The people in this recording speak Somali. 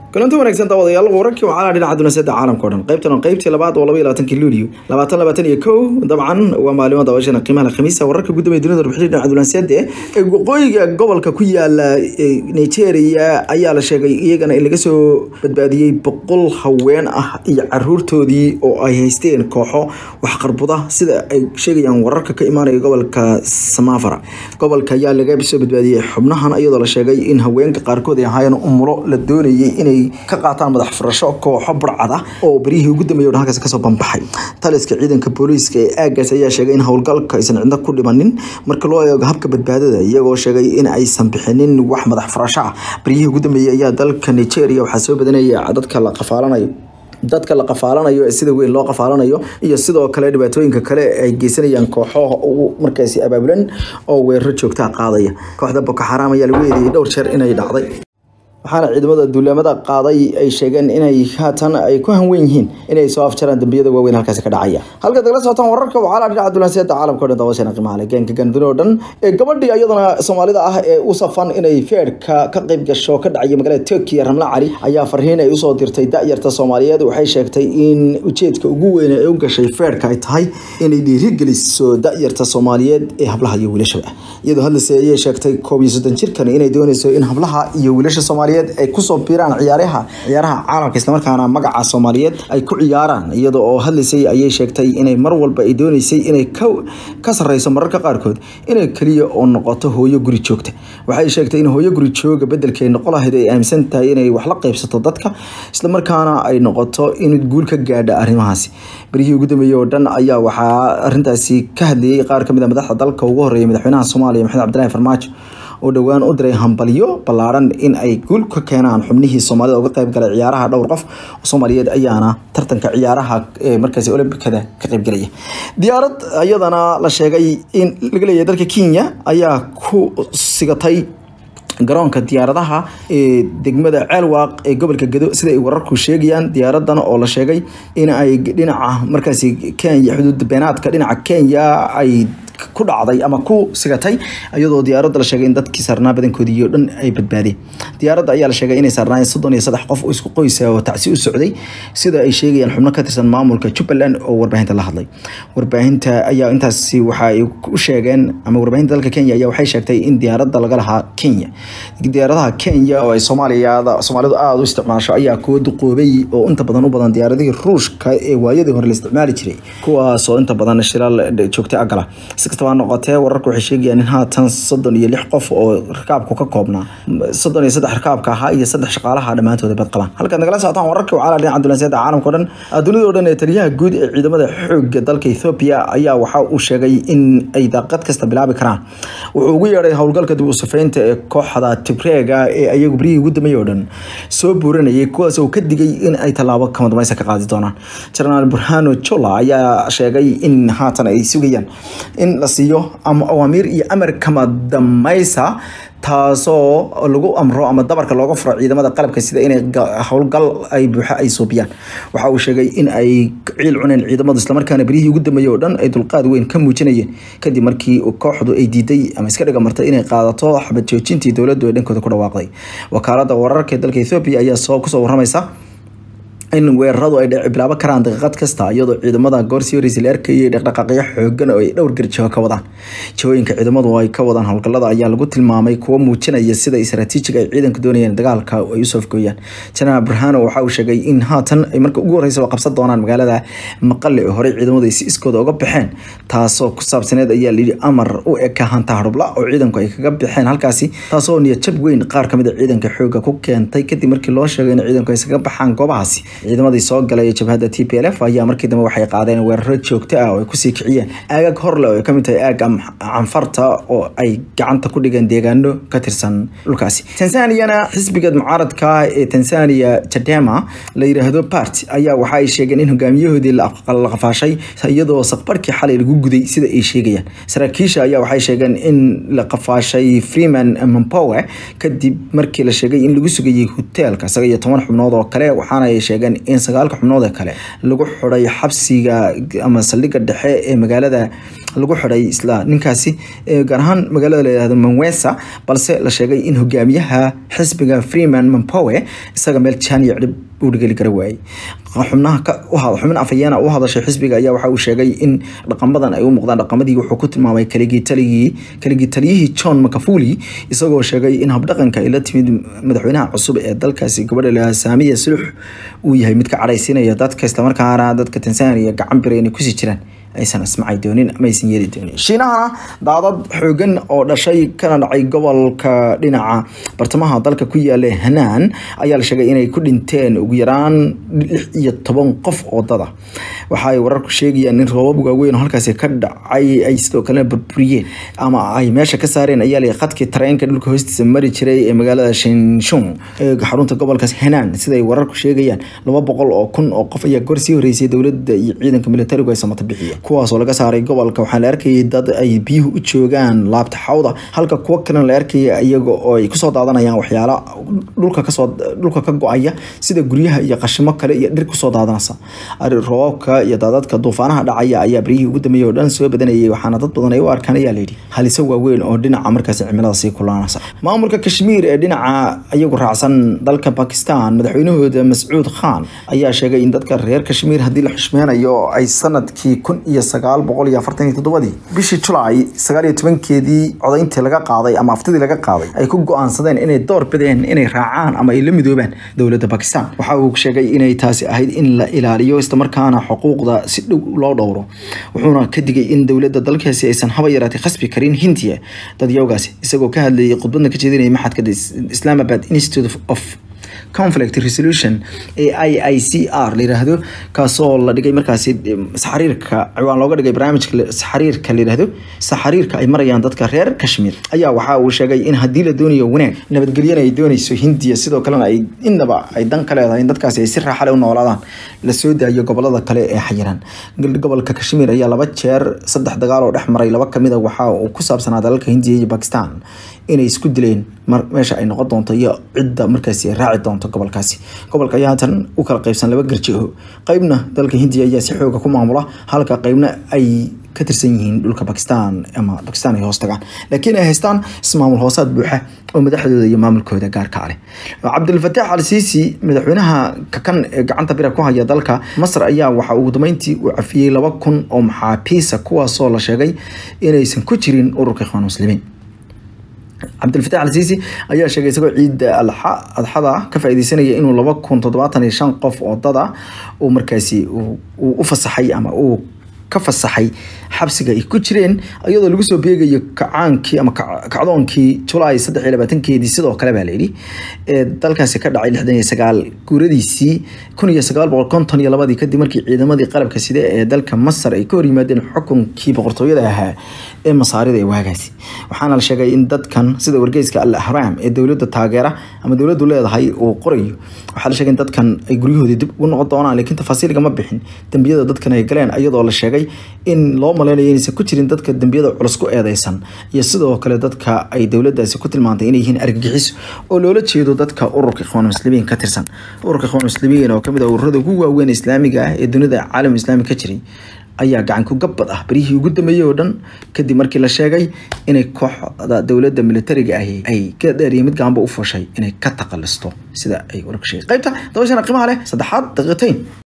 kulanti wanaagsan daawadayaal wararkii waxaa dhinaca dunaasada caalamka o dhan qaybtan oo qaybtii labaad oo laba iyo labaatanki luulyo labaatan labaatan iyo kow dabcan waa maalimo daawashana qiimaha khamiisa wararka gudoomiya dunida warbixinta dhinaca dunaasada ee waqooyiga gobolka ku yaala nigeria ayaa la sheegay iyagana in laga soo badbaadiyey boqol haween ah iyo caruurtoodii oo ay haysteen kooxo waxqarbuda sida ay sheegayaan wararka ka imaanaya gobolka samafara gobolka ayaa laga soo badbaadiyey xubnahan iyadoo la sheegay in haweenka qaarkood ay ahaayeen umulo la doonayay inay ka qaataan madax furasho kooxo burcad ah oo baryihii ugu dambeeyay oo halkaas kasoo banbaxay taliska ciidanka booliiska ee aagaas ayaa sheegay in howlgalka aysan cidna ku dhimanin marka loo eego habka badbaadada iyagoo sheegay in aysan bixinin wax madax furasho ah baryihii ugu dambeeyay ayaa dalka nigeria waxaa soo badanaya dadka la qafaalanayo dadka la qafaalanayo ee sida weyn loo qafaalanayo iyo sidoo kale dhibaatooyinka kale ay geysanayaan kooxo markaasi abaabulan oo weeraro joogtaa qaadaya kooxda boko xaraam ayaa lagu eedeeyey dhowr jeer inay dhacday waxaana ciidamada duulamada qaaday ay sheegeen inay haatan ay ku hanwen yihiin inay soo afjaraan dambiyada waaweyn halkaasi ka dhacaya halka dagala socotaan wararka waxaa dhinaca duulansiyada caalamka o dhan daawashana qiimaha leh geenka ganduni oo dhan ee gabadhii iyadana soomaalida ah ee u safan inay feerka ka qayb gasho ka dhacaya magaalada turkiya ramla cali ayaa farriin ay usoo dirtay da'yarta soomaaliyeed waxay sheegtay in ujeedka ugu weyn ee u gashay feerka ay tahay inay dhiirigeliso da'yarta soomaaliyeed ee hablaha iyo wiilashaba iyadoo hadlase ayay sheegtay koob iyo soddon jirkan inay dooneyso in hablaha iyo wiilasha soomaaliyeed ay kusoo biiraan ciyaaraha ciyaaraha caalamka islamarkaana magaca soomaaliyeed ay ku ciyaaraan iyada oo hadlaysay ayay sheegtay inay mar walba ay dooneysay inay ka sarreyso mararka qaarkood inay keliya oo noqoto hooyo guri joogta waxay sheegtay in hooyo guri jooga bedelkay noqo lahayd ay aaminsan tahay inay wax la qaybsato dadka islamarkaana ay noqoto in guul ka gaadha arrimahaasi berihii ugu dambeeyey oo dhan ayaa waxaa arrintaasi ka hadlayay qaar ka mid a madaxda dalka ugu horreeya madaxweynaha soomaaliya maxamed cabdillahi farmaajo oo dhowaan u diray hambalyo ballaaran in ay guul ka keenaan xubnihii soomaalida uga qayb galay ciyaaraha dhowr qof soomaaliyeed ayaana tartanka ciyaaraha ee markaasi olombikada ka qayb galaya diyaarad iyadana la sheegay in laga leeyahay dalka kenya ayaa ku sigatay garoonka diyaaradaha ee degmada ceelwaaq ee gobolka gedo sida ay wararku sheegayaan diyaaradan oo la sheegay in ay dhinaca markaasi kenya xuduud beenaadka dhinaca kenya ay ku dhacday ama ku sigatay iyadoo diyaaradda la sheegay in dadkii saarnaa badankoodii oo dhan ay badbaadeen diyaaradda ayaa la sheegay inay saarnaayeen soddon iyo saddex qof oo isku qoysa oo tacsi u socday sida ay sheegayaan xubno ka tirsan maamulka jubbaland oo warbaahinta la hadlay warbaahinta ayaa intaasi waxa ay u sheegeen ama warbaahinta dalka kenya ayaa waxay sheegtay in diyaaradda laga lahaa kenya diyaaradaha kenya oo ay soomaaliyada soomaalidu aada u isticmaasho ayaa kuwa duqoobay oo inta badan u badan diyaaradihii ruushka ee waayadii hore la isticmaali jiray kuwaas oo inta badan shilaal joogta agala si kastaba noqotee wararku waxay sheegayaan in haatan soddon iyo lix qof oo rakaabku ka koobnaa soddon iyo saddex rakaabka ahaa iyo saddex shaqaalaha dhammaantooda bad qabaan halkaad nagala socotaan wararka waxaa dhinaca dulanseeda caalamka o dhan dunida o dhan ee taliyaha guud ee ciidamada xoogga dalka ethoobia ayaa waxa uu sheegay in ay daaqad kasta bilaabi karaan wuxuu ugu yeedhay howlgalka dib u safeynta ee kooxda tibreega ee ayagu beryihii ugu dambeeyey oo dhan soo buuranayay kuwaas oo ka digay in ay tallaabo kama dambaysa ka qaadi doonaan jenaraal burhano jola ayaa sheegay in haatan ay sugayaan in la siiyo ama awaamiir iyo amar kama damaysa taasoo lagu amro ama dabarka looga furo ciidamada qalabka sida inay howlgal ay buuxa ay suubiyaan waxa uu sheegay in ay ciil cuneen ciidamadu islamarkaana beryihii ugu dambeeyey oo dhan ay dulqaad weyn ka muujinayeen kadib markii kooxdu ay diiday ama iska dhiga martay inay qaadato xabad joojintii dowladdu ee dhankooda ku dhawaaqday wakaalada wararka ee dalka ethoobia ayaa soo kusoo waramaysa in weeraradu ay bilaabo karaan daqiiqad kasta iyadoo ciidamada goorsii horeysa la arkayay dhaqdhaqaaqyo xoogan oo ay dhowr garjiho ka wadaan jihooyinka ciidamadu ay ka wadaan howlgallada ayaa lagu tilmaamay kuwo muujinaya sida istaraatiijiga ay ciidanku doonayeen dagaalka ay usoo afgooyaan jenaraal burhano waxa uu sheegay in haatan ay marka ugu horeysa qabsan doonaan magaalada maqale oo horey ciidamadu ay si iskooda uga baxeen taasoo ku saabsaneed ayaa layidhi amar u eka hanta hadhubla oo ciidanku ay kaga baxeen halkaasi taasoo niyadjab weyn qaar kamid a ciidanka xooga ku keentay kadib markii loo sheegay in ciidanku ay iskaga baxaan goobahaasi ciidamadii soo galay jabhadda t p l f ayaa markii dambe waxay qaadeen weeraro joogto ah oo ay kusii kiciyeen aagag horle oo ay kamid tahay aag canfarta oo ay gacanta ku dhigeen deegaano ka tirsan dhulkaasi tansaniyana xisbiga mucaaradka ee tanzania jadema la yiraahdo part ayaa waxa ay sheegeen in hogaamiyahoodii la qafaashay iyadoo saqbarkii xalay lagu guday sida ay sheegayaan saraakiisha ayaa waxay sheegeen in la qafaashay freeman mampowe kadib markii la sheegay in lagu sugayay hoteelka isaga iyo toban xubnood oo kale waxaana ay sheegeen in sagaalka xubnood ee kale lagu xiday xabsiga ama saldhigga dhexe ee magaalada lagu xidhay isla ninkaasi gaar ahaan magaalada la yihahdo manwesa balse la sheegay in hogaamiyaha xisbiga freeman mampowe isaga meel jaaniya cidhib uu dhigeli kara waayey xubnaha xubin afhayeena u hadashay xisbiga ayaa waxa uu sheegay in dhaqamadan ay u muuqdaan dhaqamadii wuxuu ku tilmaamay kaligii taligii kaligii taliyihii john macafuli isagoo sheegay in habdhaqanka ay la timid madaxweynaha cusub ee dalkaasi gabadha la saamiya sulux uu yahay mid ka cadhaysiinaya dadka islamarkaana dadka tanzania gacan bira inay kusii jiraan aysan ismacay doonin ama aysan yeeli doonin shiinahana daadad xoogan oo dhashay kana dhacay gobolka dhinaca bartamaha dalka ku yaala hanaan ayaa la sheegay inay ku dhinteen ugu yaraan lix iyo toban qof oo dada waxa ay wararku sheegayaan in roobab waaweyn oo halkaasi ka dhacay ay sidoo kalena burburiyeen ama ay meesha ka saareen ayaa la khadkii tareenka dhulka hoostiisa mari jiray ee magaalada shinshung ee xarunta gobolkaas hanaan siday wararku sheegayaan laba boqol oo kun oo qof ayaa goor sii horeysay dowladda iyo ciidanka militarigu ay samata bixiyeen kuwaasoo laga saaray gobolka waxaa la arkayay dad ay biyuhu u joogaan laabta xawda halka kuwo kalena la arkaya iyaga oo ay kusoo daadanayaan waxyaala dhulka kasoo dhulka ka go-aya sida guryaha iyo qashimo kale iyo dhir kusoo daadanaysa roobabka iyo daadadka duufaanaha dhacaya ayaa baryihii ugu dambeeyay oo dhan soo badanayay waxaana dad badan ay u arkaan ayaa layidhi halise waaweyn oo dhinaca markaasi cimilada sii kulaanaysa maamulka kashmiir ee dhinaca iyagu raacsan dalka bakistan madaxweynahooda mascuud khan ayaa sheegay in dadka reer kashmiir haddii la xushmeynayo ay sanadkii kun iyo sagaal boqol iyo afartan iyo toddobadii bishii julaay sagaal iyo tobankeedii codayntii laga qaaday ama aftidii laga qaaday ay ku go-aansadeen inay door bideen inay raacaan ama ay la midoobaan dowladda bakistan waxa uu sheegay inay taasi ahayd in la ilaaliyo islamarkaana xuquuqda si dhow loo dhowro wuxuuna ka digay in dowladda dalkaasi aysan haba yaraatay khasbi karin hindiya dadyawgaasi isagoo ka hadlayay khudbadna ka jeedinaya maxadka islamabad institute of conflict resolution ee i i c r la yiraahdo kaasoo la dhigay markaasi saxariirka ciwaan looga dhigay barnaamijka saxariirka la yiraahdo saxariirka ay marayaan dadka reer kashmir ayaa waxa uu sheegay in haddii la doonayo wanaag nabadgelyana ay doonayso hindiya sidoo kalena ay innaba ay dan ka leedahay in dadkaasi ay si raaxale u noolaadaan la soo daayo gobolada kale ee xayiran gobolka kashmir ayaa laba jeer saddex dagaal oo dhex maray laba kamid a waxa uu ku saabsanaa dalalka hindiya iyo bakistan inay isku dileen meesha ay noqon doonto iyo cidda markaasi raaci doonto gobolkaasi gobolka ayaa haatan u kala qaybsan laba garjiho qeybna dalka hindiya ayaa si xooga ku maamula halka qeybna ay ka tirsan yihiin dhulka bakistan ama bakistan ay hoos tagaan laakiin ay haystaan ismaamul hoosaad buuxa oo madaxdooda iyo maamulkooda gaarka leh cabdilfataax al siisi madaxweynaha kakan ee gacanta bira ku haya dalka masar ayaa waxa ugu dambeyntii uu cafiyey laba kun oo maxaabiisa kuwaasoo la sheegay inaysan ku jirin ururka ikhwaan muslimiin cabdilfataax al siisi ayaa sheegay isagoo ciidda adxada ka faaideysanaya inuu laba kun toddobaatan iyo shan qof oo dada uu markaasi uu u fasaxay ama uu ka fasaxay xabsiga ay ku jireen iyadoo lagu soo beegayo kacaankii ama kacdoonkii julaay saddex iyo labaatankeedii sidoo kale baa layidhi ee dalkaasi ka dhacay lixdan iyo sagaal guuradiisii kun iyo sagaal boqol konton iyo labadii kadib markii ciidamadii qalabka side ee dalka masar ay ka hor yimaadeen xukunkii boqortooyada ahaa ee masaarida ee waagaasi waxaana la sheegay in dadkan sida wargeyska al ahraam ee dowladda taageera ama dowladdu leedahay uu qorayo waxaa la sheegay in dadkan ay guryahoodii dib ugu noqon doonaan laakiin tafaasiil gama bixin dembiyada dadkan ay galeen iyadoo la sheegay in loo malaynayo inaysan ku jirin dadka dembiyada culus ku eedeysan iyo sidoo kale dadka ay dowladdaasi ku tilmaantay inay yihiin argagixiso oo loola jeedo dadka ururka ikhwaan muslimiin ka tirsan ururka ikhwaan muslimiin oo kamid ah ururada ugu waaweyn islaamiga ah ee dunida caalam islaami ka jiray ayaa gacan ku gabbad ah berihii ugu dambeeyey oo dhan kadib markii la sheegay inay kooxda dowladda militariga ahi ay ka dheeriya mid gaanba u fushay inay ka taqalisto sida ay warka sheegay qaybta dabashana qiimaha leh saddexaad daqiiqatayn